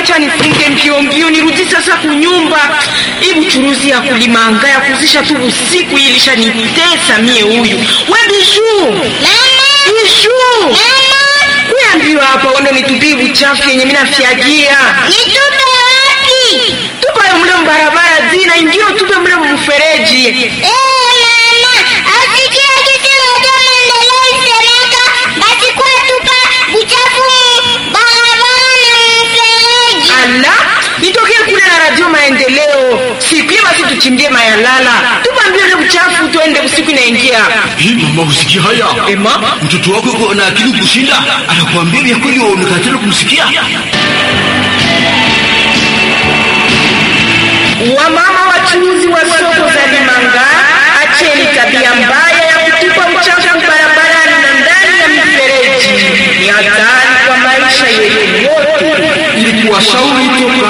acha nifunge mbio mbio nirudi sasa kunyumba. Hii buchuruzi ya kulimanga ya kuzisha tu usiku hii ilishanitesa mie huyu. We Bijuu. Bijuu. Kuambiwa hapa uende nitupie uchafu yenye mimi nafyagia. Nitupe wapi? Tupa mle mbarabara zina ingine tupe mle mfereji. Eh, mama, asikia kitu moja maendeleo isemeka, basi kwa tupa uchafu barabara na mfereji. Ala, nitokee kule na radio maendeleo. Siku hiyo basi tuchimbie mayalala. Tupa mbio ile uchafu tuende usiku inaingia. Hii mama, usikia haya? Ema? Mtoto wako yuko na akili kushinda, anakuambia vya kweli, waonekana kumsikia. Wamama wachuuzi wa soko za Limanga, acheni tabia mbaya ya kutupa uchafu barabarani na ndani ya mifereji. Ni hatari kwa maisha yetu yote. Ili kuwashauri toka